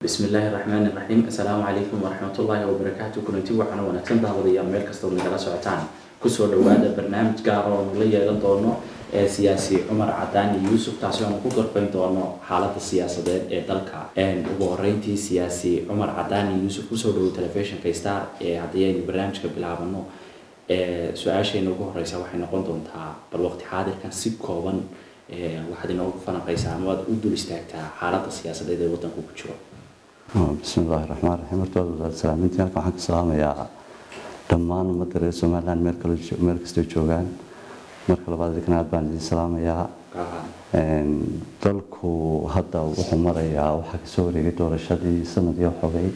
bismi illaahi raxmaani raxiim assalaamu calaykum waraxmatullaahi wabarakaatu kulanti waxaana wanaagsan daawadayaal meel kasta oo nagala socotaan kusoo dhawaada barnaamij gaar oo nula yeelan doono ee siyaasi cumar cadaani yuusuf taasi oonu ku gorfayn doono xaalada siyaasadeed ee dalka ugu horeyntii siyaasi cumar cadaani yuusuf kusoo dhawow telefishinka star ee haddii aynu barnaamijka bilaabano su-aasheena ugu horeysa waxay noqon doontaa bal waqti xaadirkan si kooban waxaad inoogu falanqaysaa ama waad u dul istaagtaa xaalada siyaasadeed ee wadanku ku jiro bismi illaahi raxmaan raxiim horta salaamintii halkan waxaan ka salaamayaa dhammaan ummadda reer somaliland meel kale meel kastoo joogaan marka labaad idinkan aad baan idin salaamayaa dalku hadda wuxuu marayaa waxaa kasoo wareegay doorashadii sanadii xogay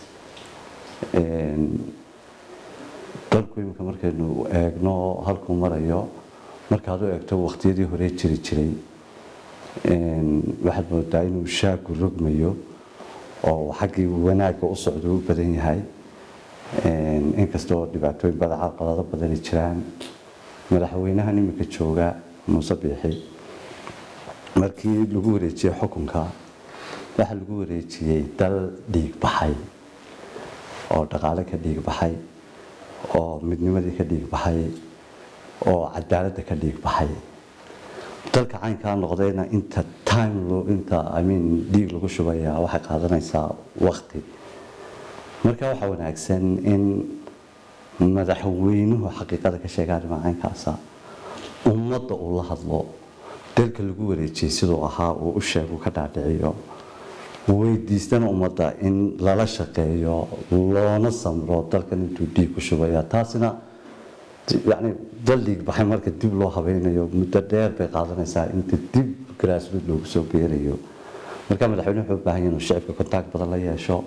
dalku iminka markaynu eegno halkuu marayo markaad u eegto waqtiyadii hore jiri jiray waxaad moodaa inuu shaagu rogmayo oo xaggii wanaagga u socdo u badan yahay inkastoo dhibaatooyin badan caqabado badani jiraan madaxweynahan iminka jooga muuse biixi markii lagu wareejiyey xukunka waxaa lagu wareejiyey dal dhiig baxay oo dhaqaale ka dhiig baxay oo midnimadii ka dhiig baxay oo cadaaladda ka dhiig baxay dalka caynkaa noqdayna inta time inta imean dhiig lagu shubayaa waxay qaadanaysaa waqti marka waxaa wanaagsan in madaxweynuhu xaqiiqada ka sheega arrimaha caynkaasa ummadda uu la hadlo dalka lagu wareejiyey siduu ahaa uu u sheegu ka dhaadhiciyo weydiistana ummadda in lala shaqeeyo loona samro dalkan intuu dhiig ku shubaya taasina yani dal dhiig baxay marka dib loo habeynayo muddo dheer bay qaadanaysaa inta dib grassroot loogu soo beerayo marka madaxweyne wuxuu u baahan yahay inuu shicibka contact badan la yeesho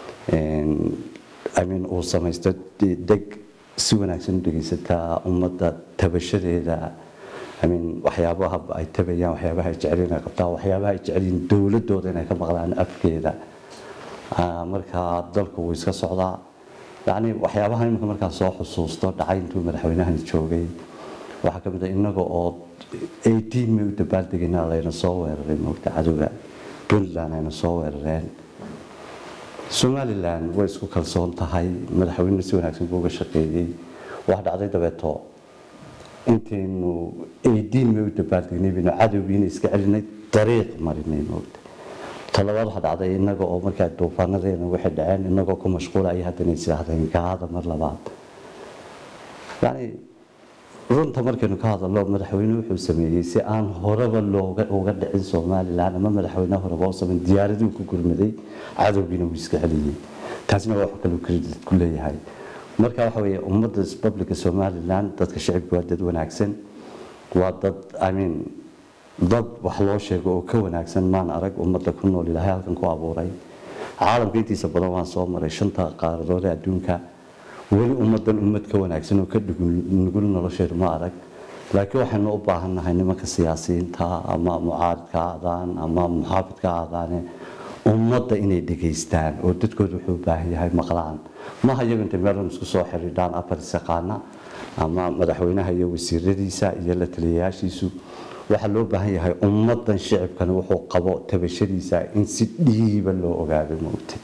imean uu samaysto deg si wanaagsan u dhegeysataa ummadda tabashadeeda imean waxyaabaha ay tabayaan waxyaabaha ay jeceliin ay qabtaan waxyaabaha ay jeceliin dowladooda inay ka maqlaan afkeeda marka dalku wuu iska socdaa yacni waxyaabaha iminka markaa soo xusuusto dhacay intuu madaxweynahani joogay waxaa ka mid ah innaga oo eighteen may u dabaaldegayna layna soo weeraray moogta cadowga puntland ayna soo weerareen somaliland way isku kalsoon tahay madaxweyne si wanaagsan buu uga shaqeeyey wax dhacday dabeeto intaynu eighteen may u dabaaldegnay baynu cadowgiina iska celinay dariiq marinay moogta talabaad waxaa dhacday inaga oo markaa duufaanadeena waxay dhaceen inagoo ku mashquula ay haddana isaahdeen gaada mar labaad yani runta markaynu ka hadalno madaxweyne wuxuu sameeyey si aan horeba looga uga dhicin somaliland ama madaxweyne horeba u sameyn diyaaraduu ku gurmaday cadowgiina wuu iska celiyey taasina waa wax kaloo credit ku leeyahay marka waxa weeye ummadda republica somaliland dadka shicibka waa dad wanaagsan waa dad i mean dad wax loo sheego oo ka wanaagsan maan arag ummadda ku nool ilaahay halkan ku abuuray caalamka intiisa badan waan soo maray shanta qaaradood ee adduunka weli ummaddan ummad ka wanaagsan oo ka nugul nolosheedu ma arag laakiin waxaynu u baahannahay nimanka siyaasiyiinta ama mucaaridka aadaan ama muxaafidka aadaane ummadda inay dhegaystaan oo dadkooda wuxuu u baahan yahay maqlaan maha iyagu intay meelun isku soo xidhiidhaan afar isaqaana ama madaxweynaha iyo wasiiradiisa iyo la taliyayaashiisu waxaa loo baahan yahay ummadan shicibkana wuxuu qabo tabashadiisa in si dhiiba loo ogaado moogtay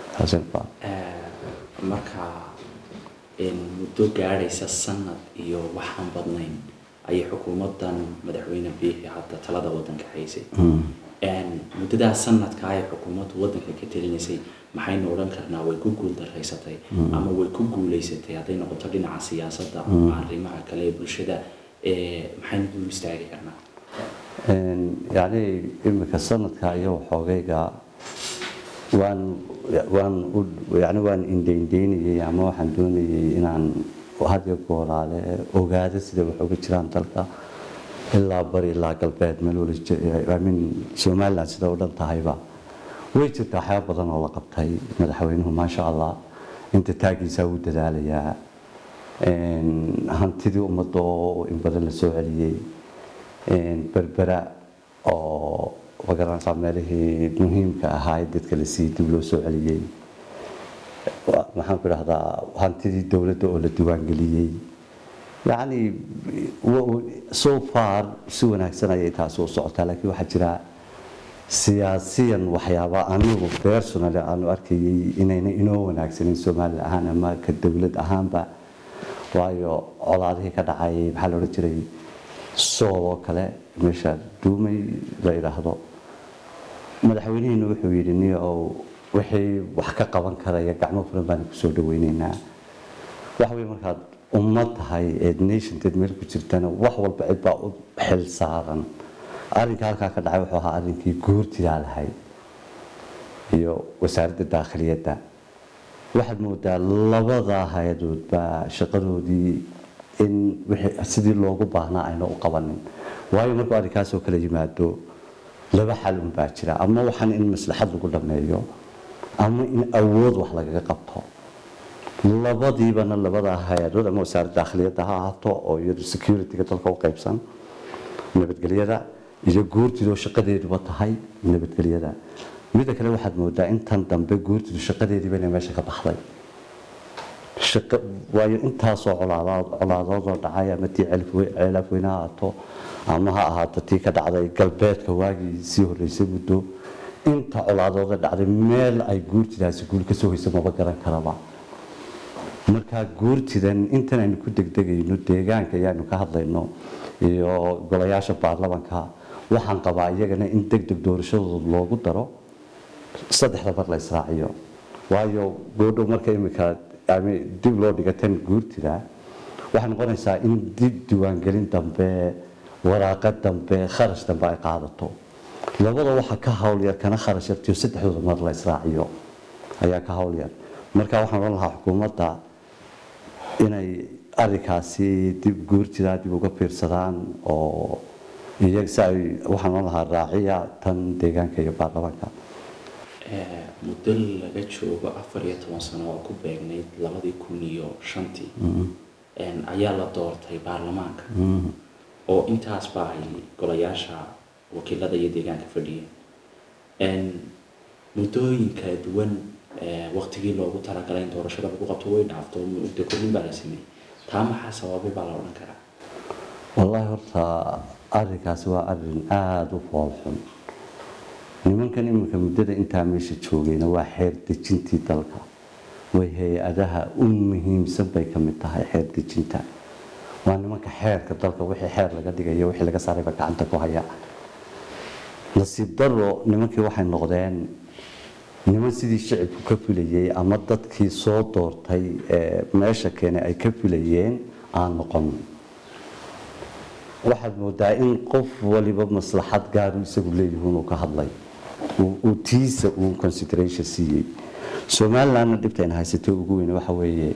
marka muddo gaadhaysa sanad iyo waxaan badnayn ayay xukuumadan madaxweyne biixi hadda talada wadanka haysay muddadaas sanadka ay xukuumaddu wadanka ka telinaysay maxaynu odhan karnaa way ku guuldaraysatay ama way ku guuleysatay hadday noqoto dhinaca siyaasadda ama arrimaha kale ee bulshada maxaynu dul istaagi karnaa yacni iminka sanadka iyo waxoogayga waan waan yani waan indhaindhaynayay ama waxaan doonayay inaan hadiyo gooraale ogaado sida wax uga jiraan dalka ilaa bari ilaa galbeed meel walimin somaliland sida u dhan tahayba way jirta waxyaaba badan oo la qabtay madaxweynuhu maasha allah inta taagiisaa wuu dadaalayaa hantidii ummadda oo in badan la soo celiyey berbera oo magaranaysaa meelihii muhiimka ahaa ee dadka la siiyey dib loo soo celiyey maxaan ku idhahdaa hantidii dowladda oo la diiwaangeliyey yacni so far si wanaagsan ayay taasi u socotaa laakiin waxaa jira siyaasiyan waxyaaba anigu personally aanu arkayay inayna inoo wanaagsanin somali ahaan ama ka dowlad ahaanba waayo colaadihii ka dhacay maxaa la odhan jiray sool oo kale meesha duumay la yidhaahdo madaxweynihiina wuxuu yidhi ni ow wixii wax ka qaban karaya gacmo furan baanu kusoo dhaweyneynaa waxa wey markaad ummad tahay eed nationteed meel ku jirtana wax walba cid baa u xil saaran arrinka halkaa ka dhacay wuxuu ahaa arrinkii guurtidaa lahay iyo wasaaradda daakhiliyadda waxaad moodaa labadaa hay-adoodba shaqadoodii in sidii loogu baahnaa ayna u qabanin waayo markuu arrinkaasoo kala yimaado laba xal unbaa jira ama waxaan in maslaxad lagu dhameeyo ama in awood wax lagaga qabto labadiibana labadaa hay-adood ama wasaaradda daakhiliyadda ha ahaato oo iyadu securityga dalka u qaybsan nabadgelyada iyo guurtidoo shaqadeeduba tahay nabadgelyada midda kale waxaad moodaa intan dambe guurtidu shaqadeediiba inay meesha ka baxday waayo intaasoo colaadoodoo dhacay ama tii ceelafweyne ha ahaato ama ha ahaato tii ka dhacday galbeedka waagii sii horeysay muddo inta colaadooda dhacday meel ay guurtidaasi guul kasoo hoysa maba garan karaba markaa guurtidan intan aynu ku degdegayno deegaanka ayaanu ka hadlayno iyo golayaasha baarlamanka waxaan qabaa iyagana in deg deg doorashadooda loogu daro saddexda mar la israaciyo waayo goodhow marka imika dib loo dhiga tan guurtida waxay noqonaysaa in dib diiwaangelin dambe waraaqo dambe kharash dambe ay qaadato labada waxa ka howlyar kana kharash yartiyo saddexdooda mar la israaciyo ayaa ka howlyar marka waxaan odhan lahaa xukuumadda inay arrinkaasi dib guurtidaa dib uga fiirsadaan oo iyaga si ay waxaan odhan lahaa raaciya tan deegaanka iyo baarlamaanka muddo laga joogo afar iyo toban sano oo ku beegnayd labadii kun iyo shantii ayaa la doortay baarlamaanka oo intaasba ay golayaasha wakiilada iyo deegaanka fadhiyeen muddooyin kala duwan waktigii loogu talagalay in doorashada lagu qabto way dhaafto muddo kordhin baa la sameeyey taa maxaa sababay baa la odhan karaa wallaahi horta arrinkaasi waa arrin aada u foolxun nimankan iminka muddada intaa meesha joogayna waa xeer dejintii dalka way hay-adaha u muhiimsan bay ka mid tahay xeer dejinta waa nimanka xeerka dalka wixii xeer laga dhigayo wixii laga saarayba gacanta ku haya nasiib daro nimankii waxay noqdeen niman sidii shicibku ka filayay ama dadkii soo doortay ee meesha keenay ay ka filayeen aan noqon waxaad moodaa in qof waliba maslaxad gaaru isagu leeyihiin uu ka hadlay uu tiisa uu consideration siiyey somalilandna dhibta ayna haysatay ugu weyn waxa weeye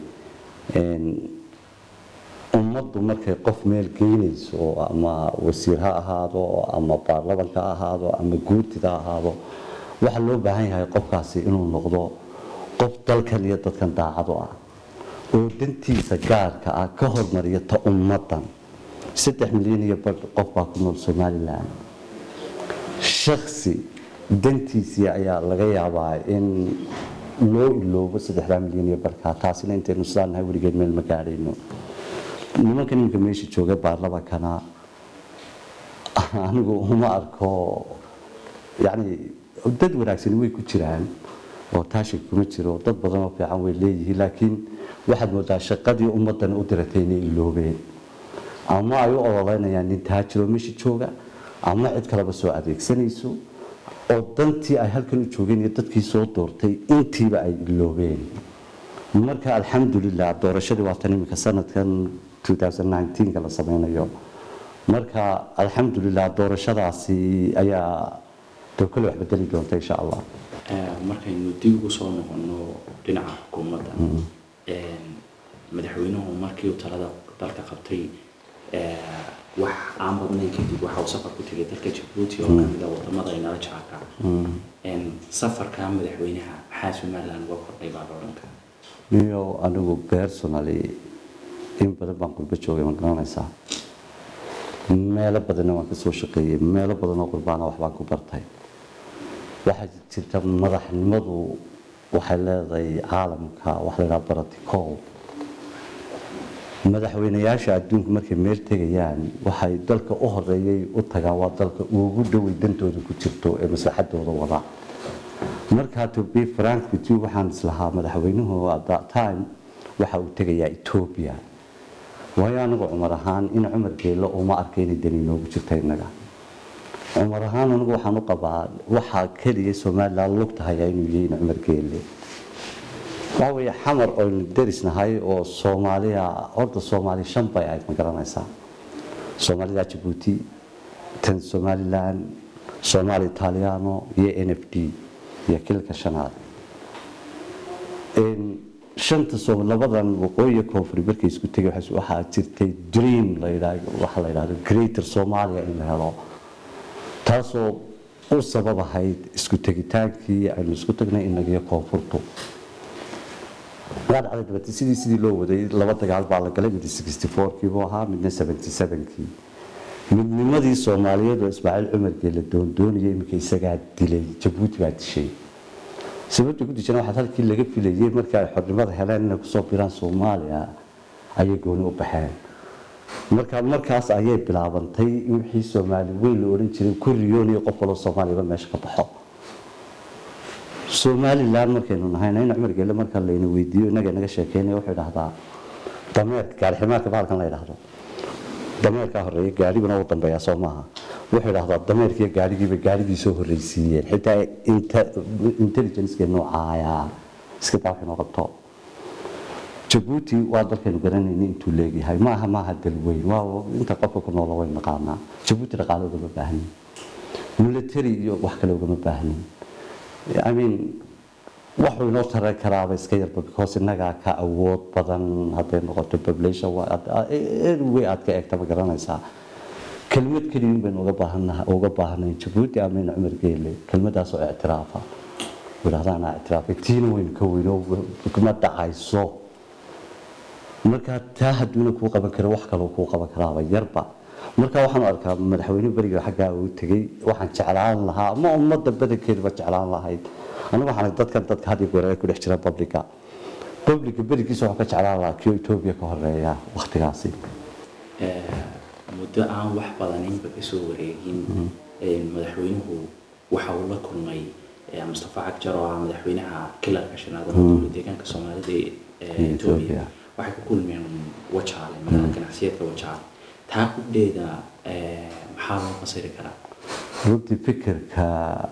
ummaddu markay qof meel geynayso ama wasiir ha ahaado ama baarlamanka ha ahaado ama guurtida ha ahaado waxaa loo baahan yahay qofkaasi inuu noqdo qof dalkan iyo dadkan daacado ah oo dantiisa gaarka ah ka hormariya ta ummaddan saddex milyan iyo badh qof baa ku nool somalilan shaksi dantiisii ayaa laga yaabaa in loo iloobo saddexdaa milyan iyo badhkaa taasina intaynu sidaan nahay weligeed meel ma gaadhayno nimankan iminka meesha jooga baarlamankana anigu uma arko yacni dad wanaagsani way ku jiraan oo taashig kuma jiro dad badan oo fiican way leeyihiin laakiin waxaad moodaa shaqadii ummaddan u diratay inay iloobeen ama ay u ololeynayaan nin taajiroo meesha jooga ama cid kaleba soo adeegsanayso oo dantii ay halkan u joogeen iyo dadkii soo doortay intiiba ay iloobeen marka alxamdulilah doorashadii waa tan iminka sanadkan 2019ka la sameynayo marka alxamdulilah doorashadaasi ayaa dee kole wax bedeli doonta insha allah markaynu dib ugu soo noqono dhinaca xukuumadda madaxweynuhu markii uu talada dalka qabtay wax aan badnayn kadib waxa uu safar ku tegay dalka jabuuti oo kamid a wadamada ay nala jaarka safarka madaxweynaha maxaa somaliland uga kordhay baa la odhan karaa niyo anigu personally in badan baan qurbo joogay ma garanaysaa meelo badanna waan kasoo shaqeeyey meelo badan oo qurbaana waxbaan ku bartay waxaa jirta madaxnimadu waxay leedahay caalamka waxa la yidhaha protocol madaxweynayaasha adduunku markay meel tegayaan waxay dalka u horeeyay u tagaan waa dalka ugu dhoway dantooda ku jirto ee maslaxadooda wada markaa to be frank with you waxaan islahaa madaxweynuhu at that time waxa uu tegayaa ethiopia waayo anigu cumar ahaan in cumar geelo uma arka inay dani inoogu jirta innaga cumar ahaan anigu waxaan u qabaa waxaa keliya somaliland lugtahayaa inuu yahay in cumar geele waxa weeye xamar oynu derisnahay oo soomaaliya horta soomaali shan bay ahayd ma garanaysaa soomaalida jabuuti tan somaliland soomaali italiano iyo n f d iyo kilka shanaad shanta soo labadan waqooyi koonfuri markay isku tegay waxaa jirtay dream la yidhaahdo waxa la yidhaahdo greater Somalia in la helo taasoo u sabab ahayd isku tegitaankii aynu isku tagnay inagiyo koonfurtu waa dhacday dabati sidii sidii loo waday laba dagaal baa la galay mid 64kii buu ahaa midna 77kii midnimadii soomaaliyeed oo ismaaciil cumar geela doondoonaya iminka isagaa dilay jabuuti baa dishay sababta ku dijana waxaa halkii laga filayay markii ay xornimada heleen inay kusoo biraan soomaaliya ayay gooni u baxeen marka markaas ayay bilaabantay in wixii soomaali weyn la odhan jiray kuriyoon iyo qof waloo soomaaliyaba meesha ka baxo somaliland markaynu nahayna in cumar geele marka layna weydiiyo inaga inaga sheekeynaya wuxuu idhahdaa dameerka gaariximaarka bahalkan la idhaahdo dameerkaa horeeya gaariguna uu dambeeyaa soo maaha wuxuu idhahdaa dameerkiiyo gaarigiiba gaarigii soo horreysiiyeen xitaa intelligenceka noocaaya iska daa waxay noo qabto jabuuti waa dalkaynu garanayna intuu leegyahay maaha maaha dalweyn waa inta qofka ku noola way naqaanaa jabuuti dhaqaale ugama baahnin military iyo wax kale ugama baahnin I mean waxuu inoo taran karaaba iska yarba because innagaa ka awood badan hadday noqoto population way aad ka eegta ma garanaysaa kelmad keliya baynu uga baahanaha uga baahnayn jabuuti amin cumar geele kelmadaasoo ictiraafa yidhahdaa anaa ictiraafay tiina waynu ka weyno ma dhacayso marka taa hadduuna kuu qaban karo wax kaloo kuu qaban karaaba yarba marka waxaan arkaa madaxweyne beriga xaggaa uu tegey waxaan jeclaan lahaa ama ummadda badankeedaba jeclaan lahayd anigu waxaan dadkan dadka had iyo goor ay ku dhex jira publica publica berigiisa waxaan ka jeclaan lahaa kii etoobiya ka horeeya waktigaasi muddo aan wax badan inba kasoo wareegin madaxweynuhu waxa uu la kulmay mustafa cagjar oo ah madaxweynaha kilarka shanaad oo dowlad deegaanka soomaalida ee etoobiya waxay ku kulmeen wajaale magaalada ganacsiyeedka wajaale taa hubdheeda maxaa loo fasiri karaa runtii fikirka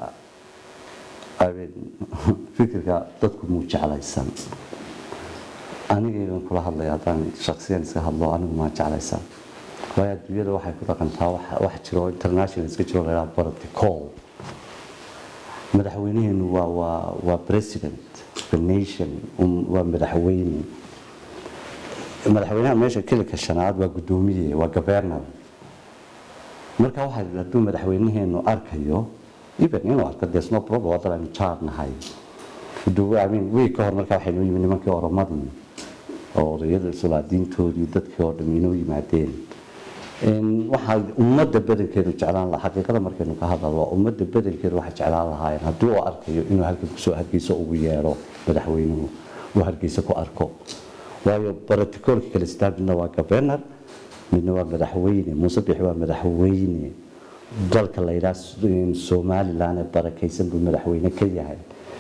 fikirka dadku muu jeclaysan anigaygan kula hadlaya haddaan shaksiyan iska hadlo anigu maa jeclaysan waayo adduunyada waxay ku dhaqantaa wax jiro international iska jiro laydhaha protocol madaxweynaheenu waa waa waa president the nation waa madaxweyne madaxweynaha meesha kilika shanaad waa guddoomiye waa governor marka waxaa hadduu madaxweynaheenu arkayo even inuu arko there's no problem waa dad aynu jaarnahay wey ka hor marka waxay noo yimid nimankii oromadii oo odayada sulaadiintoodii dadkii oo dham inoo yimaadeen waxaa ummadda badankeedu jeclaan lahaa xaqiiqada markaynu ka hadalno ummadda badankeedu waxay jeclaan lahaayeen haddii uu arkayo inuu halkan kusoo hargeysa ugu yeero madaxweynuhu uu hargeysa ku arko waayo brotocoolka kale sidaa midna waa governor midna waa madaxweyne muuse bixi waa madaxweyne dalka la yidhaha somaliland ee barakaysan buu madaxweyne ka yahay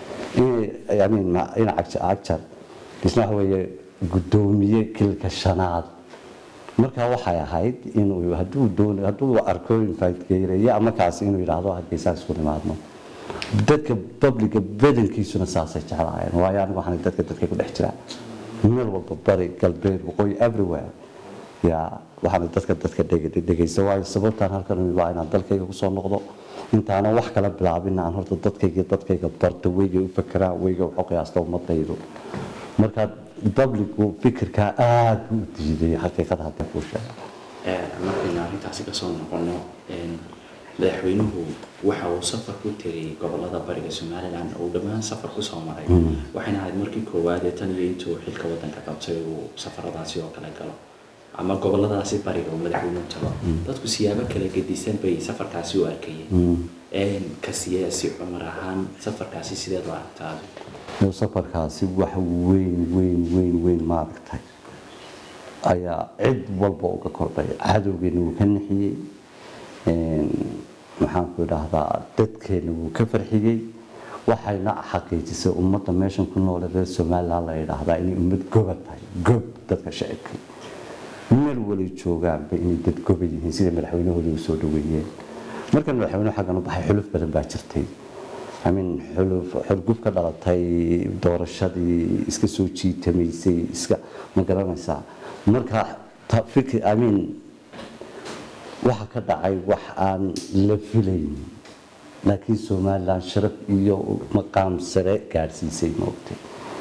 in cagjar isna waxa weeye guddoomiye kilka shanaad markaa waxay ahayd inuu hadduu doon hadduu arko infaitgeereeya markaas inuu yidhaahdo hargeysaa isku nimaadno dadka publica badankiisuna saasay jeclaayeen waayo anigu waxaan dadka dadka ku dhex jiraa meel walba bari galbeed waqooyi everywhere yaa waxaan dadka dadka dhegaysta waayo sababtaan halkan waa inaan dalkayga kusoo noqdo intaanan wax kala bilaabin aan horta dadkayga dadkayga barto weyga u fakeraan weyga waxu qiyaasta ummadaydu marka publicu fikirkaa aada buu u diiday xaqiiqada hadda kuu sheega markaynu arrintaasi kasoo noqono madaxweynuhu waxa uu safar ku tegay gobolada bariga somaliland uu dhammaan safar kusoo maray waxayna ahayd markii koowaad ee tan iyo intuu xilka wadanka qabtay uu safaradaasi oo kale galo ama goboladaasi bariga uu madaxweynuhu tago dadku siyaabo kala gedisan bay safarkaasi u arkayeen ka siyaasi cumar ahaan safarkaasi sideed u aragtaa safarkaasi wax weyn weyn weyn weyn maaragtay ayaa cid walba uga kordhay cadowgeena wuu ka nixiyey maxaanku idhaahdaa dadkeena wuu ka farxiyey waxayna xaqiijisay ummadda meeshan ku noole reer somalilan la yidhaahdaa inay ummad goba tahay gob dadka shacibka meel walay joogaanba inay dad goba yihiin sida madaxweynahooda u soo dhaweeyeen markan madaxweynuhu xaggan u baxay xuluf badan baa jirtay amin xuluf xurgub ka dhalatay doorashadii iska soo jiitamaysay iska ma garanaysaa marka fikir amin waxa ka dhacay wax aan la filayn laakiin somalilan sharaf iyo maqaam sare gaadhsiisay moogtay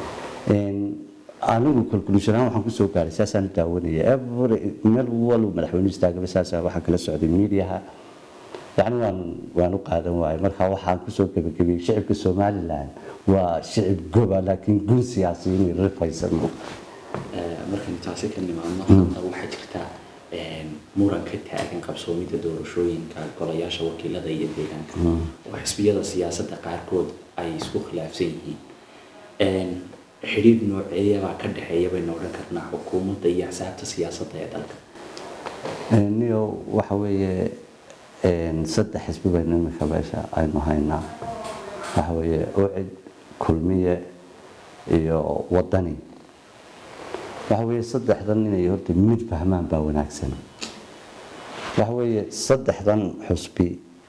anigu kalkulushanaan waxaan kusoo gaaray saasaan daawanaya every meel walba madaxweynu istaagaba saasa waxaan kala socday miidiyaha yacni waan waan u qaadan waayay marka waxaan kusoo gebagabiyey shicibka somalilan waa shicib goba laakiin gun siyaasiyiin rifaysan moogtay markaynu taasi ka nimaadno hadda waxaa jirta muran ka taagan qabsoomida doorashooyinka golayaasha wakiilada iyo deegaanka oo xisbiyada siyaasadda qaarkood ay isku khilaafsan yihiin xidhiidh nooceeyabaa ka dhexeeya baynu odhan karnaa xukuumadda iyo axsaabta siyaasadda ee dalka niyo waxa weeye saddex xisbi baynu imika meesha aynu haynaa waxa weeye ucid kulmiye iyo wadani waxa weeye saddexdan inay horta mid fahmaan baa wanaagsan waxa weeye saddexdan xusbi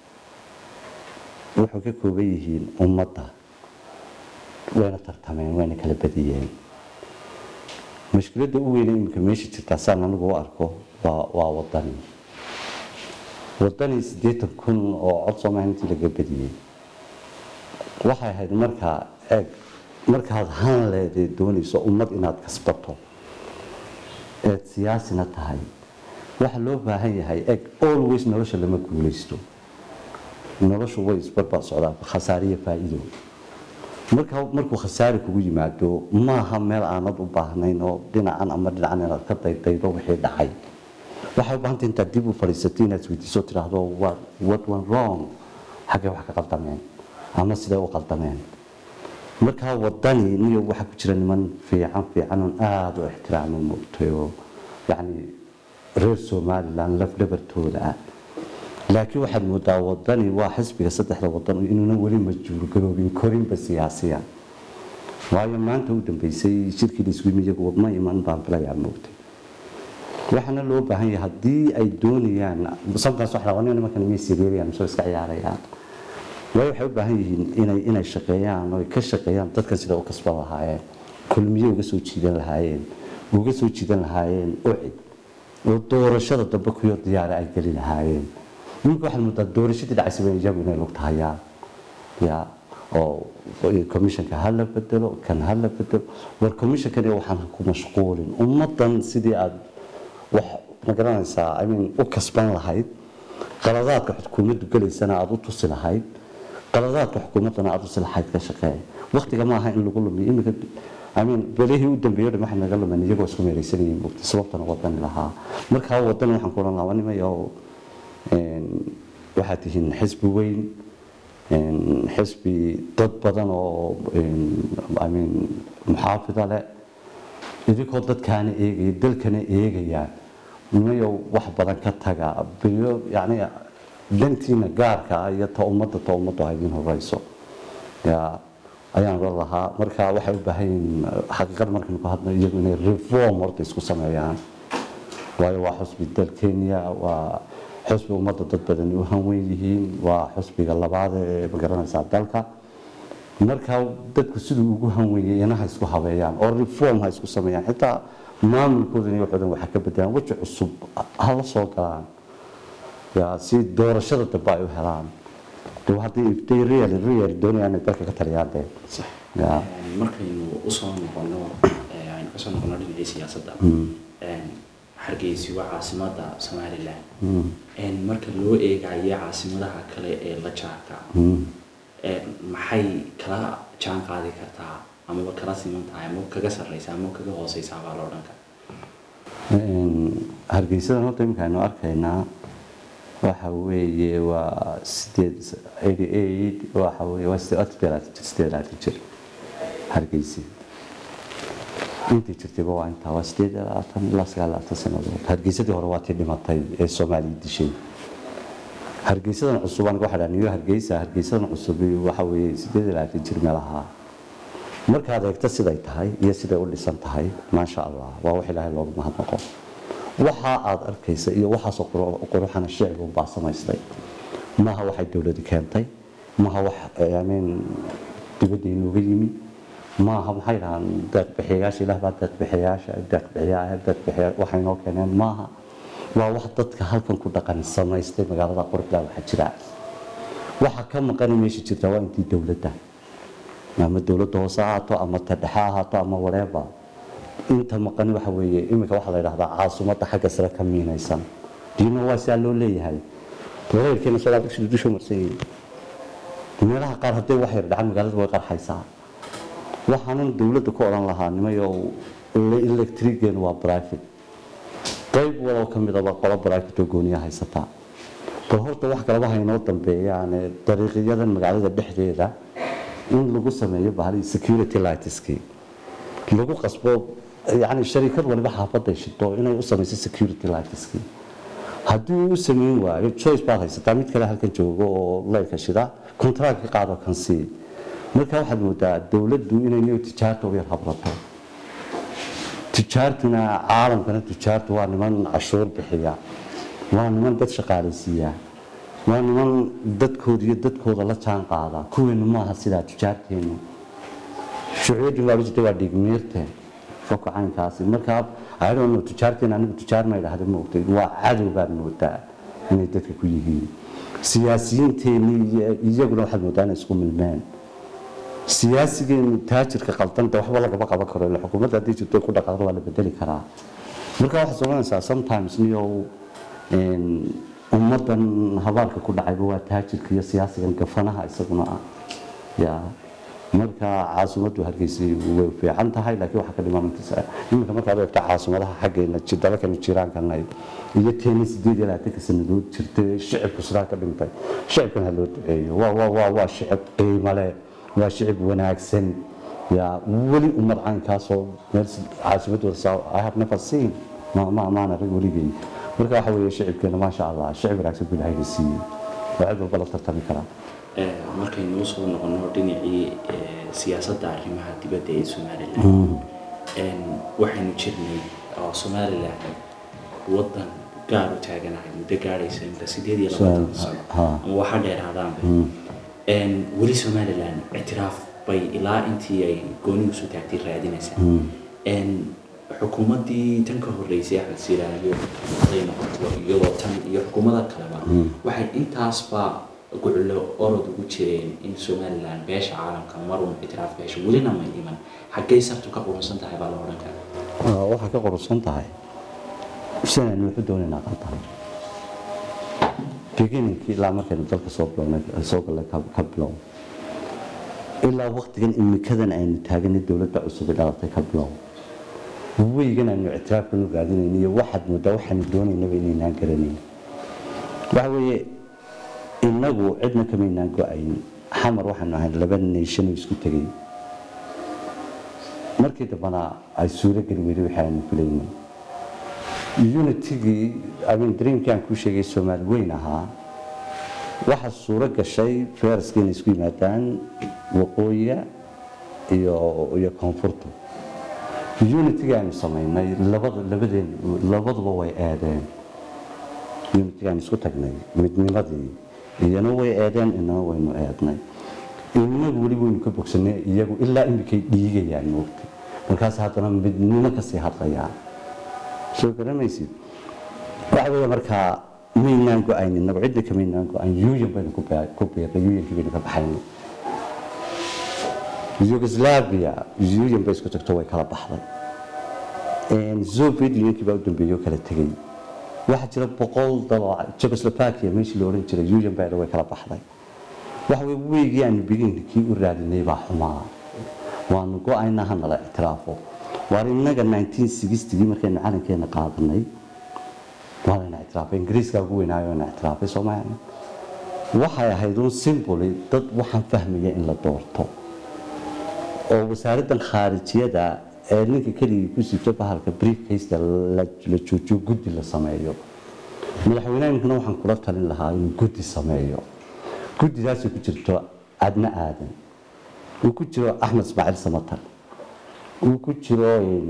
wuxuu ka kooban yihiin ummadda wayna tartameen wayna kala badiyeen mashkiladda u weyne iminka meesha jirtaa saan anigu u arko waa waa wadani wadani siddeetan kun oo cod soomaali intii laga badiyey waxay ahayd markaa eeg markaad hanleeday doonayso ummad inaad kasbato eed siyaasina tahay waxa loo baahan yahay eg always nolosha lama guulaysto noloshu way isbarbar socdaa khasaariyo faa'iido marka markuu khasaari kugu yimaado maaha meel aanad u baahnayn oo dhinacan ama dhinacan inaad ka daydaydo wixii dhacay waxay u baahantay intaad dib u fadhiisatay inaad isweydiiso tidhaahdo what went wrong xaggee wax ka qaldameen ama sidee u qaldameen markaa wadani niyo waxaa ku jira niman fiican fiican oon aada u ixtiraamo moogtay oo yacni reer somalilan lafdhabartooda ah laakiin waxaad moodaa wadani waa xisbiga saddexda wadan inuuna weli majhuurgaroobin korinba siyaasiya waayo maanta u dambeysay shirkii laisku yimi iyagu ma iman baan filayaa moogtay waxaana loo baahan yahay haddii ay doonayaan sometimes waxa laga nimankan may siriirayaan soo iska ciyaarayaan waayo waxay u baahan yihiin inay inay shaqeeyaan oo ka shaqeeyaan dadkan sida u kasban lahaayeen kulmiye uga soo jiidan lahaayeen uga soo jiidan lahaayeen ucid oo doorashada dambe kuyo diyaara ay geli lahaayeen ninka waxaad moodaa doorashadii dhacaysaba iyagu inay lugta hayaan ya oo commissionka ha la bedelo kan ha la bedelo war commissionkan waxaan ku mashquulin ummadan sidii aad wax ma garanaysaa i mean u kasban lahayd qaladaadka xukuumaddu gelaysana aada u tusi lahayd qaladaadka xukuumaddana aada usi lahayd ka shaqeeya waqtiga ma aha in lagu lumiyo iminka amin belihii u dambeeyo dhan waxay naga lumen iyagoo isku meeraysanayeen mugta sababtana wadani lahaa markaa wadani waxaan ku odhan lahaa nimayo waxaad tihiin xisbi weyn xisbi dad badan oo amin muxaafida leh idinkoo dadkaana eegaya dalkana eegaya nimayo wax badan ka taga biyo yani dantiina gaarka ah iyo ta ummadda ta ummaddu ha idin horeyso ya ayaan oran lahaa marka waxay u baahan yihiin xaqiiqada markaynu ku hadno iyagu inay reform horta isku sameeyaan waayo waa xusbi dal kenya waa xusbi ummadda dad badani u hanweyn yihiin waa xusbiga labaad ee magaranaysaa dalka marka dadku siduu ugu hanweeyay ina ha isku habeeyaan oo reform ha isku sameeyaan xitaa maamulkoodan iyo waxoodan waxa ka bedelaan weji cusub ha la soo galaan ya si doorashada dambe ay u helaan de haddii ifday real real doonayaan inay dalka ka taliyaan dee sax ya markaynu usoo noqono aynu kasoo noqono dhinacii siyaasadda hargeysi waa caasimada somalilan marka loo eegayo caasimadaha kale ee la jaarka maxay kala jaan qaadi kartaa amaba kala siman tahay ama kaga sarreysa ama kaga hooseysa baa la odhan kara hargeysadan horta iminka aynu arkaynaa waxa weeye waa sideed eighty eight waxa weeye waa sideed sideed jir sideed labaatan jir hargeysi intii jirtayba waa intaa waa sideed iyo labaatan ilaa sagaal iyo labaatan sannadood hargeysadii hore waa tii dhimatay ee soomaaliya dishay hargeysadan cusub aniga waxaa dhaha niyo hargeysa hargeysadan cusub waxa weeye sideed iyo labaatan jir meelaha markaad eegto siday tahay iyo siday u dhisan tahay maasha allah waa wax ilaahay loogu mahadnaqo waxa aad arkaysa iyo waxaasoo quruxana shicib baa samaystay maaha waxay dowladi keentay maaha wax yaamiin dibadda inooga yimi maaha maxay dhahaan deeqbixiyayaasha ilaah baa deeqbixiyayaasha deeqbixiyaa deeqbixiya waxay noo keeneen maaha waa wax dadka halkan ku dhaqan samaystay magaalada quruxda waxaa jira waxa ka maqani meesha jirta waa intii dowladda ama dowladda hoose ahaato ama ta dhexe ahaato ama wareeba inta maqani waxa weeye iminka waxaa la yidhahdaa caasimadda xagga sare ka miinaysan diino waa sidaa loo leeyahay reerkeena soo dugsiga dusha marsan yihiin meelaha qaar hadday wax yar dhacan magaalada way qarxaysaa waxaanan dowladda ku odhan lahaa nimayo electrigeenu waa private qayb waloo ka midaba qolo private oo gooniya haysataa bal horta wax kaleba haynoo dambeeyaane dariiqyadan magaalada dhexdeeda in lagu sameeyo bahali security lightskii lagu qasbo yani sharikad waliba xaafaday shito inay u samayso security lightskii haddii uu u samayn waayo choice baad haysataa mid kale halkan joogo oo leyrka shida contract ka qaado kan sii marka waxaad moodaa dowladdu inay niyo tijaarta u yar habrato tijaartuna caalamkana tijaartu waa niman cashuur bixiya waa niman dad shaqaalaysiiya waa niman dadkooda iyo dadkooda la jaan qaada kuweenu maaha sidaa tijaarteenu shucuuddii baa jirta waa dhigmiirte foka caynkaasi markaa ayadoo tijaarteena anigu tijaar ma idhaahda moogtay waa cadow baad moodaa inay dadka ku yihiin siyaasiyiinteenii iyaguna waxaad moodaa inay isku milmeen siyaasigeenu taajirka qaldanta waxba lagama qaban karo ila xukuumadda haddii jirto ku dhaqaaqdo waa la bedeli karaa marka waxaad soconaysaa sometimes niyow ummadan habaarka ku dhacayba waa taajirka iyo siyaasigan gafanaha isaguna ah ya marka caasimaddu hargeysa way fiican tahay laakiin waxaa ka dhimanaysa iminka markaad eegto caasimadaha xaggeena dalalkan jiraankana iyo teeni sideed iyo labaatanka sanadood jirtay shicibku sidaa ka dhintay shicibkan ha loo duceeyo waa waa waa waa shicib qiimo leh waa shicib wanaagsan ya weli ummad caynkaasoo meel caasimadooda saa i have never seen ma ma maana rag weligay marka waxa weeye shicibkeena maasha allah shicib wanaagsan buu ilaahay siiyey waa cid walba la tartami karaa markaynu usoo noqono dhinacii siyaasadda arrimaha dibadda ee somalilan waxaynu jirnay oo somalilan waddan gaar u taaganahay muddo gaadhaysa inta sideed iyo labaatan sano ama waxa dheeraadaanba weli somalilan ictiraaf bay ilaa intii ay gooni usoo taagtay raadinaysaa xukuumaddii tan ka horreysay axmed siiraayo haday noqoto iyadoo tan iyo xukuumada kaleba waxay intaasba guclo orod ugu jireen in somalilan beesha caalamka marun ictiraaf beesha welina may iman xaggay sartu ka qurunsan tahay baa la odhan karaa waxaa ka qurunsan tahay sanaynu wuxuu doonaynaa qaldan beginningkii ilaa markaynu dalka soo bilownay soo gallay ka bilow ilaa waqtigan imikadan aynu taaganay dowladda cusub ee dhalatay ka bilow weygan aynu ictiraafkanu raadinayno iyo waxaad moodaa waxaanu doonaynaba inaynaan garanayn waxa weeye innagu cidna kamaynaan go-ayn xamar waxaanu ahayn laba nation oo isku tegay markii dambana ay suuro geli weyday wixii aanu filaynay unitigii amin dreamkii aan kuu sheegay soomaali weyn ahaa waxaa suuro gashay fayraska inay isku yimaadaan waqooyiga iyo iyo koonfurta unitigii aanu samaynay labada labadeen labaduba way eedeen unitigii aanu isku tagnay midnimadii iyana way eedeen inana waynu eednay inagu weli waynu ka bogsanay iyagu ilaa imikay dhiigayaan moogtay markaas haddana midnimo kasii hadlayaan soo garamaysid waxa weeye markaa maynaan go-ayn inagu cidna kamaynaan go-ayn yuuyan baynu ku biirnay yuuyankii baynu ka baxaynay yugoslavia yuuyan bay isku tagto way kala baxday soviet unionkii baa u dambeeyey oo kala tegey waxaa jira boqol dalo jekoslovakia meeshii la odhan jiray yuuyan baa way kala baxday waxa weye weygii aanu beginkii u raadinay baa xumaa waanu go-ayna hanala ictiraafo waar innaga 1960gii markaynu calankeena qaadanay waa layna ictiraafay ingiriiska ugu weynaayo na ictiraafay soomaaliya waxay ahayd un simboli dad waxaan fahmaya in la doorto oo wasaaraddan khaarijiyada ee ninka keligii ku sibto bahalka briefcasta la la joojiyo guddi la sameeyo madaxweynehana waxaan kula talin lahaa inuu guddi sameeyo guddidaasay ku jirto adna aadan uu ku jiro axmed ismaaciil samatar uu ku jiro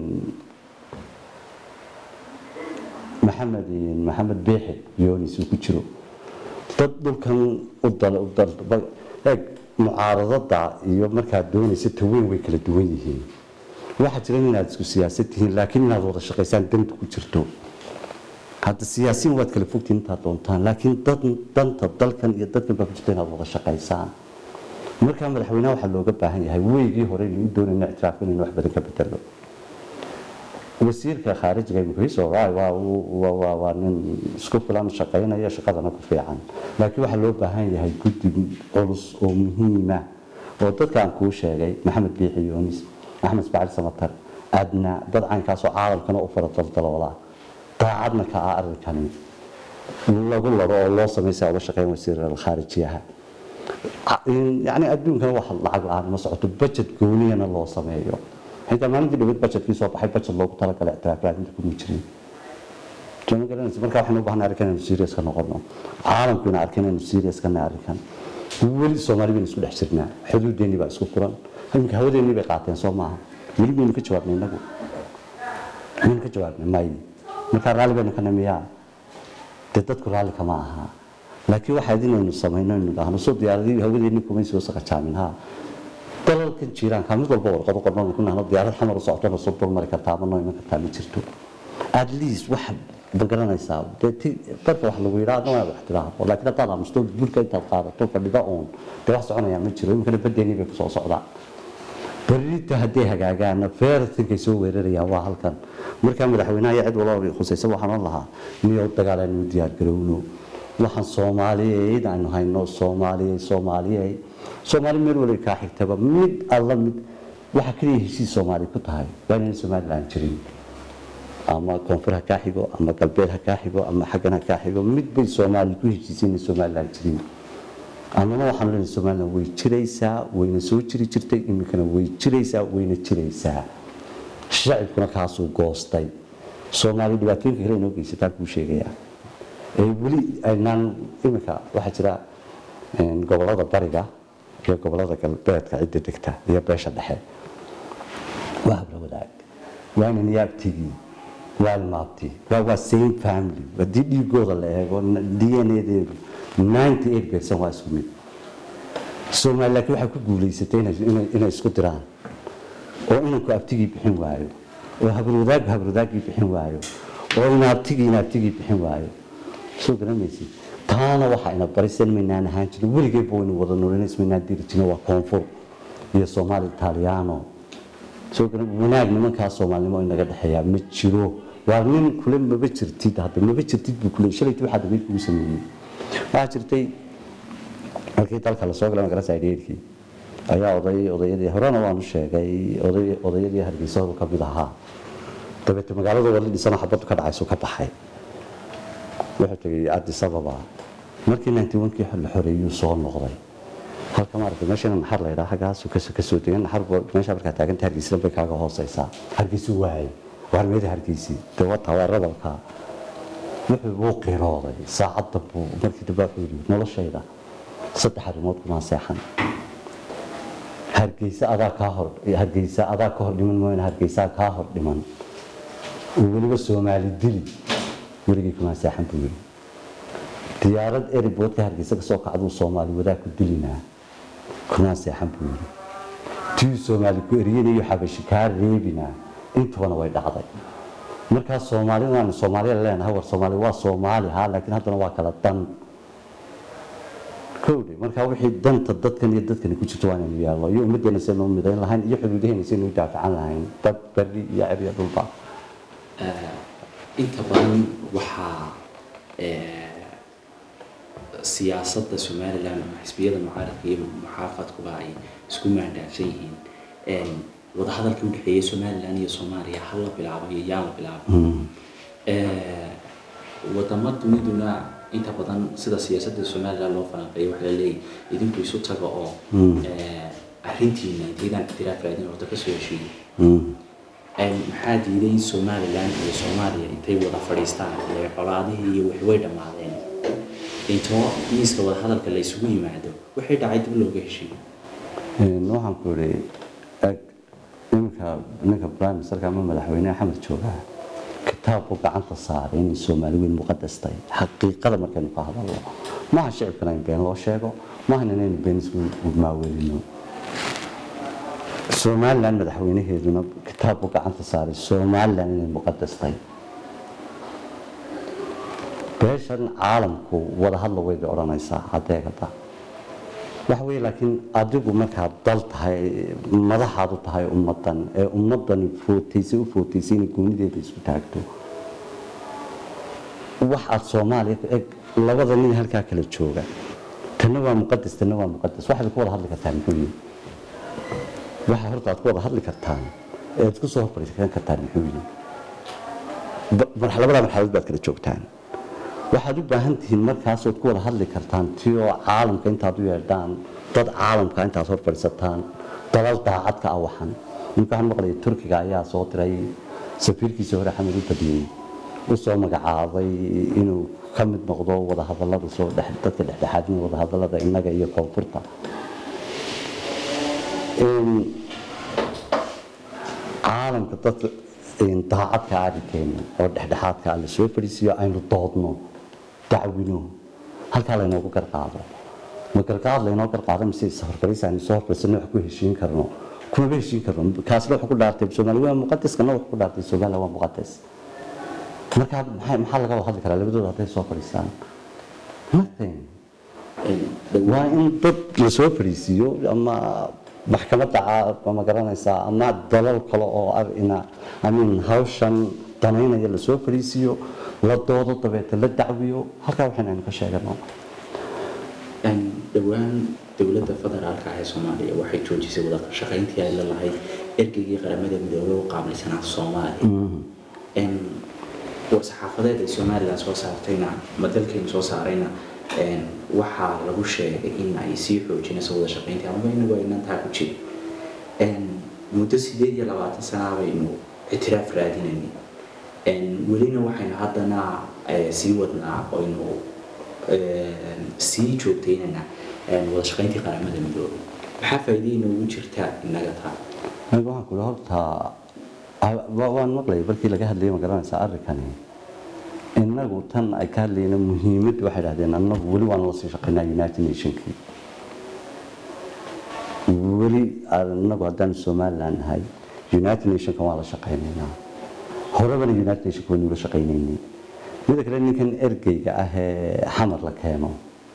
maxamed maxamed beexe yoonis uu ku jiro dad dhulkan u dal u dal eeg mucaaradada iyo markaad doonaysa taweyn way kala duwan yihiin waxaa jira inaad isku siyaasad tihiin laakiin inaad wada shaqaysaan danta ku jirto hadda siyaasiyin waad kala fogtiin intaad doontaan laakiin dad danta dalkan iyo dadkan baa ku jirta inaad wada shaqaysaan markaa madaxweynaha waxaa looga baahan yahay weygii hore lagu doonayna ictiraafka inaynu wax badan ka bedelo wasiirka khaarijiga imkiiso waa nin isku filan shaqaynaya shaqadana ku fiican laakiin waxaa loo baahan yahay guddi culus oo muhiima oo dadka aan kuu sheegay maxamed biixi yoonis axmed ismaaciil samatar adna dad caynkaasoo caalamkana u fara daldaloola daacadna ka ah arrinkani lagu laro oo loo samaysa uga shaqeyn wasiir khaarijiyaha yani adduunkana wax lacag la-aan ma socoto budget gooniyana loo sameeyo xitaa maalintii dhawad budgetkii soo baxay budget loogu talagalay ictiraaf raadinta kuma jirin ma garanaysa marka waxaynu u baahnay arrinkan inaynu serious ka noqono caalamku ina arkin inaynu serious ka nahay arrinkan weli soomaali baynu isku dhex jirnaa xuduudeennii baa isku furan iminka hawadeennii bay qaateen soo maaha weli baynu ka jawaabnay inagu maynu ka jawaabnay may markaa raalli baynu ka namiyaa dee dadku raalli kama aha laakiin waxaa inaynu samayno aynu dhahno soo diyaaradii hawadeennii kumay soo saqajaamin ha dalalkan jiiraanka mid walba warqado qorno ku nahno diyaarad xamar u socotona soo dulmari kartaa ama noo iman kartaa ma jirto at least waxa ma garanaysaa dee barka wax lagu yidhaa adna waa wax tiraahdo laakiin haddaad aamusto bulka intaad qaadato fadhida uun dee wax soconayaa ma jiro iminkana badeennii bay kusoo socdaan berrita hadday hagaagaana feeratinkay soo weerarayaan waa halkan markaa madaxweynaha iyo cid walba khusaysa waxaan oon lahaa niyo dagaal aynu diyaar garowno waxaan soomaaliyeed aynu hayno soomaaliyey soomaaliyey soomaali meel waliba kaa xigtaba mid alla mid waxa kaliya heshiis soomaali ku tahay waa inayna somaliland jirin ama koonfur ha kaa xigo ama galbeed ha kaa xigo ama xaggan ha kaa xigo mid bay soomaali ku heshiisay inay somaliland jirin annana waxaan leenahay somaliland way jiraysaa wayna soo jiri jirtay iminkana way jiraysaa wayna jiraysaa shacibkuna kaasuu goostay soomaali dhibaatooyinka kale inoo geysataa kuu sheegayaa ee weli aynaan iminka waxaa jira gobolada bariga iyo gobolada galbeedka cidda degta iyo beesha dhexe waa habla wadaag waa inan yaabtigii waa ilmaabtii waa waa same family haddii dhiigooda la eego d n a-deedu ninety eight percent waa isku mid soomaali laakiin waxay ku guulaysatay inay isku diraan oo inanku abtigii bixin waayo oo habarwadaaggu habarwadaaggii bixin waayo oo inaabtigii inaabtigii bixin waayo soo garanaysid taana waxaa ina barisan maynaan ahaan jirin weligeedba waynu wada noolinays maynaan diri jirin waa koonfur iyo soomaali italiano soo garan wanaag nimankaa soomaalinimo inaga dhexeeyaa ma jiro waa nin kule maba jirtid hadda maba jirtid buu kule shalaytii waxaa dabeyd kugu sameeyey waxaa jirtay markii dalka lasoo galay magaranaysa dheerkii ayaa oday odayadii horena waanu sheegay oday odayadii hargeysa horu ka mid ahaa dabeete magaalada wali dhisano xabadu ka dhacaysu ka baxay wuxuu tegay addis ababa markii ninety one-kii la xoreeyuu soo noqday halka maaragtay meeshana naxar la yidhaha xaggaasu ka soo degan naxar meesha markaa taaganta hargeysina bay kaaga hooseysaa hargeysu waayay waarmeeda hargeysii dee wataa waa radalka wuxuu buu qirooday saacadda buu markii dambe wuxuu yidhi noloshayda saddex arrimood kumaan seexan hargeysa adaa kaa hor hargeysa adaa ka hor dhiman mooyane hargeysaa kaa hor dhiman oo weliba soomaali dili weligii kumaan seexan buu yidhi diyaarad eriboodka hargeysa kasoo kacduu soomaali wadaag ku dilinaa kumaan seexan buu yidhi tii soomaali ku eriyanayo xabashi kaa reebinaa intubana way dhacday markaa soomaalida aanu soomaaliya leenahay war soomaali waa soomaali ha laakiin haddana waa kala dan kowdhe markaa wixii danta dadkan iyo dadkani ku jirto waa inaynu yeelno iyo ummaddeena saynu midayn lahayn iyo xuduudaheena saynu u daafacan lahayn dad berri iyo cir iyo dhulba inta badan waxaa siyaasadda somalilan ama xisbiyada mucaaradka iyo muxaafadkuba ay isku maandhaafsan yihiin wadahadalkii udhexeeyay somalilan iyo soomaaliya hal la bilaabo iyo yaa la bilaabo wadamo duniduna inta badan sida siyaasadda somalilan loo falanqeeyo waxaa laleeyahy idinku isu taga oo arrintiina intaydaan ictiraaf raadin horta kasoo heshiiyo maxaa diiday in somalilan iyo soomaaliya intay wada fadhiistaan ile colaadihii iyo wixii way dhammaadeen intoo miiska wadahadalka la isugu yimaado waxay dhacay dib looga heshiiyo waxaan ku idhi eg iminka ninka prime ministerka ama madaxweyneha xamed joogaa kitaabku gacanta saaray inay soomaali weyn muqadas tahay xaqiiqada markaynu ka hadalno maaha shicibkana in been loo sheego maahan inaynu been isku maaweelino somalilan madaxweynaheeduna kitaabku gacanta saaray somalilan inay muqadas tahay beeshan caalamku wada hadla way bay odhanaysaa hadeegada waxa weeye laakiin adigu markaad dal tahay madaxaad u tahay ummadan ee ummadani footaysay u footaysay inay goonideeda isku taagto wax aad soomaaliya eg labada nin halkaa kala jooga tanna waa muqadas tanna waa muqadas waxaad ku wada hadli kartaan muxuu yihi waxa horta aad ku wada hadli kartaan ee aad ku soo horfariisan kartaan muxuu yihi labada marxaladood baad kala joogtaan waxaad u baahan tihiin markaas ood ku wada hadli kartaan tiyoo caalamka intaad u yeedhaan dad caalamka intaad hor fadhiisataan dalal daacadka ah waxan ninka waxaan maqlayay turkiga ayaa soo diray safiirkiisii hore xamed u badiyey u soo magacaabay inuu ka mid noqdo wadahadalada soo dadka dhexdhexaadin wadahadalada innaga iyo koonfurta caalamka dadka daacadka arrinkeena oo dhexdhexaadka ah la soo fadhiisiyo aynu doodno dacwino halkaa laynoogu garqaado ma garqaad laynoo garqaado mise safarfariis aynu soo horfaysano wax ku heshiin karno kumaba heshiin karno kaasna wuxuu ku dhaartay soomaali waa muqadas kana wuxuu ku dhaartay soomaaliya waa muqadas markaa maxay maxaa laga wada hadli karaa labadooda hadday soo fadhiistaan nothing waa in dad la soo fadhiisiiyo ama maxkamadda ma garanaysaa ama dalal kale oo arina amin hawshan danaynaya la soo fadhiisiiyo la doodo dabeeta la dacwiyo halkaa waxaynu aynu ka sheegano dhowaan dowladda federaalka ah ee soomaaliya waxay joojisay wada shaqayntii ay la lahayd ergeygii qaramada midoobey u qaabilsanaa soomaaliya saxaafadeed ay somalilan soo saartayna ama dalkeenu soo saarayna waxaa lagu sheegay in ay sii xoojinayso wada shaqayntii amaba inagu aynan taa ku jirin muddo sideed iyo labaatan sanaa baynu ictiraaf raadinaynay welina waxaynu haddana sii wadnaa oynu sii joogtaynana wada shaqayntii qaramada midoobay maxaa faa'iiday inoogu jirta inaga taa aniga waxaan kula horta waan maqlayay markii laga hadlayay ma garanaysaa arrinkani innagu tan ay ka hadlayna muhiimad waxay dhahdeen annagu weli waan la sii shaqaynaa united nationkii weli annagu haddaan somaliland nahay united nationka waan la shaqaynaynaa horebana united nationka waynu la shaqaynaynay mida kale ninkan ergeyga ah ee xamar la keeno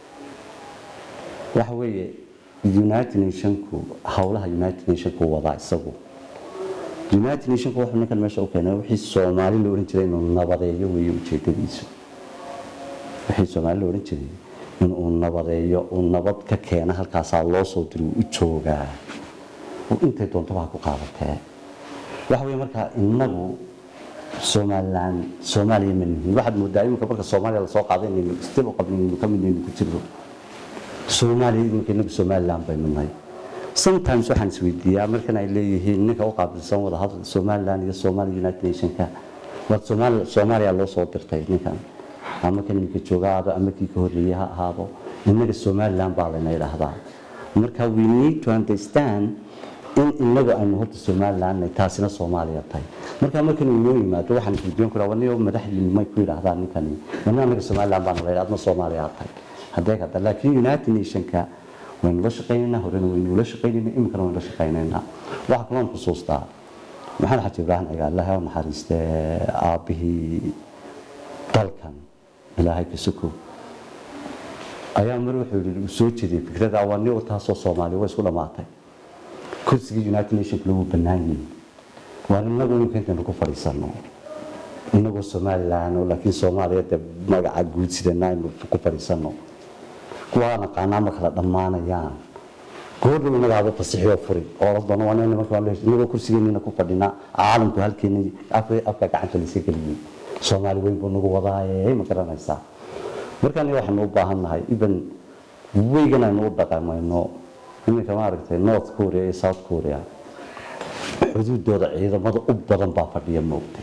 waxa weeye united nationku howlaha united nationku wadaa isagu united nationku wuxuu ninkan meesha u keenay wixii soomaali la oran jiray inuu nabadeeyo weeye ujeedadiisu wixii soomaali la oran jiray inuu nabadeeyo uu nabad ka keena halkaasaa loo soo diri u joogaa intay doontaba ha ku qaadatee waxa weeye markaa innagu somaliland soomaaliya ma nihin waxaad moodaa iminka marka soomaaliya lasoo qaaday inaynu isdib u qabnin inaynu ka mid inaynu ku jirno soomaaliya iminka innagu somaliland baynu nahay sometimes waxaan isweydiiyaa markan ay leeyihiin ninka u qaabilsan wada hadal somaliland iyo somali united nationka waa soomaali soomaaliya loo soo dirtay ninkan ama kan ninka jooga ahaado ama kii ka horreeyey ha ahaado innaga somaliland baa layna idhaahdaa marka we need to understand in inagu aynu horta somaliland taasina soomaaliya tahay marka markan uu noo yimaado waxaan isweydiin karaa waniyo madaxdiinu may ku yidhaahdaan ninkani wana anaga somaliland baana la yidhahda adma soomaaliya tahay haddee kada laakiin united nationka waynu la shaqaynaynaa horena waynu la shaqaynaynaa iminkana waynu la shaqaynaynaa waxaa kaloon xusuustaa maxamed xaji ibraahim cigaal ilaahay u naxariiste aabbihii dalkan ilaahay ka sukow ayaa mar wuxuu yidhi uu soo jeediyey fikrada awani u taasoo soomaaliya way isku dhammaatay kursigii united nationka lagu bannaan yihin waan inagu iminka intaynu ku fadhiisano inagoo somaliland oo laakiin soomaaliya dee magaca guud sidana aynu ku fadhiisano kuwaa naqaanaa ma kala dhammaanayaan goordhow inagaaba fasixiyoo furi oo la doono waa nimanka waa inagoo kursigeennina ku fadhinaa caalamku halkeena afka gacanta layska geliyey soomaali weyn buu nagu wadaaye ma garanaysaa markaan waxaanu u baahan nahay even weygan aynu u dhaqamayno iminka maaragtay north korea iyo south korea xuduudooda ciidamada u badan baa fadhiya moogtay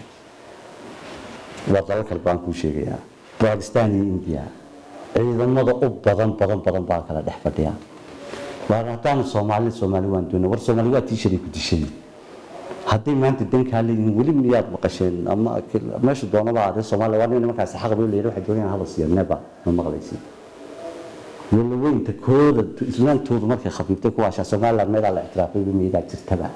waa dalal kale baan kuu sheegayaa bakistan iyo india ciidamada u badan badan badan baa kala dhex fadhiya waan haddaanu soomaali soomaali waan doonay war soomaali waa tii shalay ku dishay hadday maanta dankaa leeyihiin weli miyaad maqasheen ama meesha doonaba aadee soomaaliya waa nin nimankaasi xaq bay leeyahay waxay doonayaan hadal siiya neba ma maqlaysid wala weynta kooda islaantoodu markay khafiiftay kuwaashaa somaliland meelaa la ictiraafay miyadaa jirtaba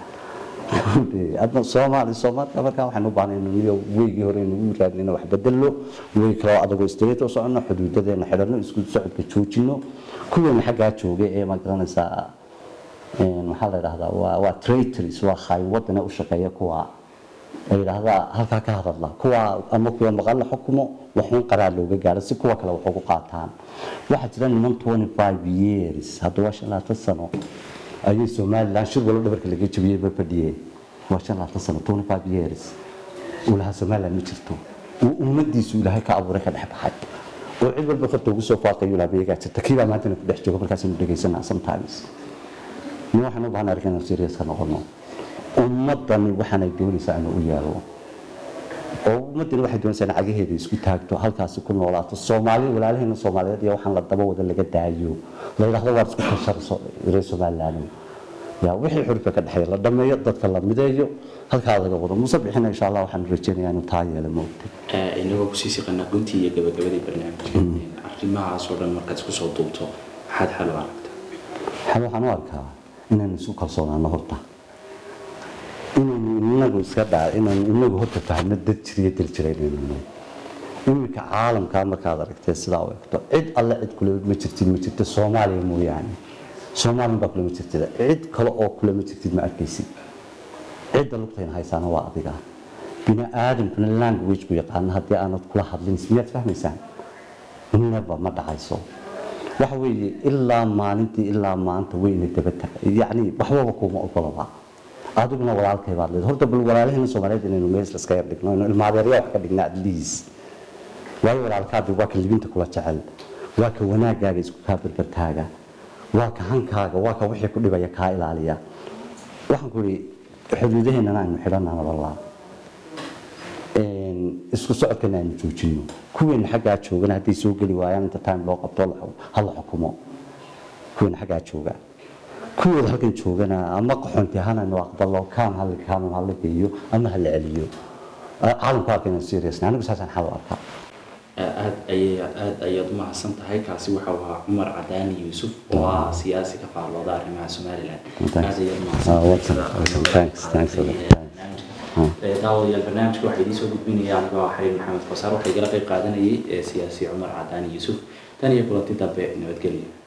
adna soomaali soomaalka markaa waxaan u baahnay inuu weygii hore inagu raadnina wax bedelo wey kaloo adagoo straight u socono xuduudadeena xidhano isku socodka joojino kuweena xaggaa joogay ee ma garanaysaa maxaa la yidhahdaa waa waa traitors waa khaay wadana u shaqeeya kuwa ay yidhaahdaa halkaa ka hadadla kuwa ama kuwa maqan la xukumo waxuun qaraar looga gaaro si kuwa kale wax ugu qaataan waxaa jira niman 25 years hadda waa shan labaatan sano ayay somaliland shir walo dhabarka laga jabiyey ba fadhiyeen waa shan labaatan sano 25 years uu lahaa somaliland ma jirto uu ummadiisu ilaahay ka abuuray ka dhex baxay oo cid walba farta ugu soo faaqayo ilaa beegaa jirta kiibaa maantana ku dhex jooga markaasaynu dhegaysanaa sometimes ni waxaan u baahnaa arkin serious ka noqono ummadani waxaanay doonaysaa inuu u yeelo oo ummadani waxay doonaysaa in cagaheeda isku taagto halkaasi ku noolaato soomaali walaalaheena soomaaliyeed iyo waxaan la daba wada laga daayo la yidhaahdo waad isku kasharso reer somaliland yaa wixii xurka ka dhexeeya la dhameeyo dadka la mideeyo halkaa laga wado muuse bixina insha allah waxaan rajeynayaa inuu taa yeelo moogtay inagoo kusii siqanaa guntii iyo gabagabadii barnaamijka arrimahaas oo dhan markaad isku soo duubto maxaad xal u aragta xal waxaan u arkaa inaynu isu kalsoonaano horta inaynu inagu iska dhaa inaynu inagu horta fahno dad jiriyo dal jira inaynu nahay iminka caalamkaa markaad aragtee sidaa u egto cid alle cid kule ma jirtid ma jirta soomaaliya mooyaane soomaaliya baa kule ma jirtida cid kale oo kule ma jirtid ma arkaysid cidda lugtayna haysaana waa adiga bini aadamkuna language ku yaqaana haddii aanad kula hadlin miyaad fahmaysaan neba ma dhacayso waxa weeye ilaa maalintii ilaa maanta weyna daba tagay yacni waxbaba kuma ogolaba adiguna walaalkay baad leedahay horta bal walaalahayna soomaaliyeed inaynu mees iska yar dhigno inuu ilmaadeerya wax ka dhigna at least waayo walaalkaadi waa ka libinta kula jecel waa ka wanaagaaga isku kaa berbertaaga waa ka hankaaga waa ka wixii ku dhibaya kaa ilaaliya waxaan ku ihi xuduudaheennana aynu xidhanana walaa isku socodkana aynu joojino kuweena xaggaa joogana hadday soo geli waayaan inta time loo qabto hala xukumo kuweena xaggaa jooga kuwooda halkan joogana ama qaxoonti ahaan aynu aqbalo kaan hala kaan hala geeyo ama hala celiyo caalamku arka inaan serious anigu saasaan xal u arkaa aad ayay aad ayaad u mahadsan tahay kaasi waxa uu ahaa cumar cadaani yuusuf oo ah siyaasi ka faallooda arrimaha somaliland aad ayaad daawadayaal barnaamijka waxaa idiin soo gudbinaya anigoo ah xariir maxamed kosaar waxaa igala qayb qaadanayay siyaasi cumar cadaani yuusuf tan iyo kulanti dambe nabadgelyo